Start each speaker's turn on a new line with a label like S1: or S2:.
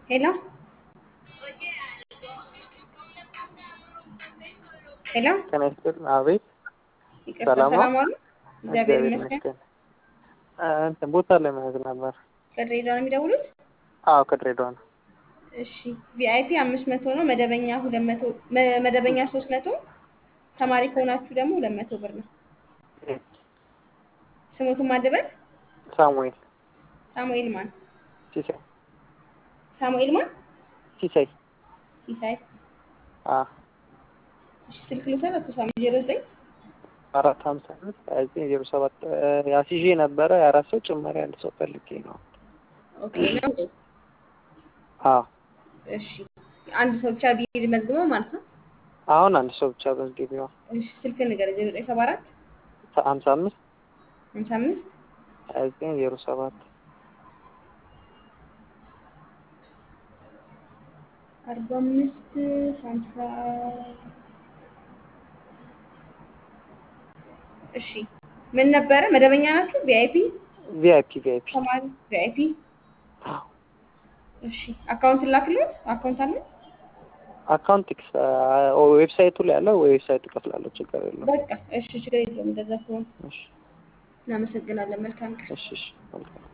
S1: ሄሎ ሄሎ
S2: ጤና ይስጥልኝ። አቤት
S1: ይቅርታ፣
S2: ሰላም ነው?
S1: ሰላም ዋሉ? እግዚአብሔር
S2: እግዚአብሔር
S1: ይመስገን።
S2: ይመስገን። እ እንትን ቦታ ለመያዝ ነበር።
S1: ከድሬዳዋ ነው የሚደውሉት?
S2: አዎ ከድሬዳዋ ነው።
S1: እሺ ቪአይፒ አምስት መቶ ነው። መደበኛ ሁለት መቶ መ- መደበኛ ሶስት መቶ ተማሪ ከሆናችሁ ደግሞ ሁለት መቶ ብር ነው። ስሙትን ማደበል
S2: ሳሙኤል
S1: ሳሙኤል ማን?
S2: ሲሳይ
S1: ሳሙኤል ማን?
S2: ሲሳይ
S1: ሲሳይ።
S2: አ
S1: እሺ ስልክ ልውሰድ። አቶ ሳሙኤል ዜሮ ዘጠኝ
S2: አራት ሀምሳ አምስት ሀያ ዘጠኝ ዜሮ ሰባት ያሲዤ ነበረ የአራት ሰው ጭማሪ አንድ ሰው ፈልጌ ነው።
S1: ኦኬ ነው።
S2: አዎ
S1: እሺ አንድ ሰው ብቻ ቢሄድ መዝግበው ማለት ነው።
S2: አሁን አንድ ሰው ብቻ በዝግቢዋ
S1: እሺ ስልክ ንገረኝ። ዜሮ ዘጠኝ ሰባ አራት
S2: ሀምሳ አምስት
S1: ሀምሳ አምስት
S2: ሀያ ዘጠኝ ዜሮ ሰባት
S1: አርባ አምስት ሀምሳ እሺ ምን ነበረ? መደበኛ ናችሁ? ቪአይፒ
S2: ቪአይፒ ቪአይፒ
S1: ተማሪ ቪአይፒ። እሺ አካውንት ላክልዎት። አካውንት አለ?
S2: አካውንት ዌብሳይቱ ላይ ያለው ዌብሳይቱ እከፍላለሁ። ችግር የለውም።
S1: በቃ እሺ ችግር የለውም። እንደዛ ከሆነ
S2: እሺ
S1: እናመሰግናለን። መልካም ቀን።
S2: እሺ እሺ መልካም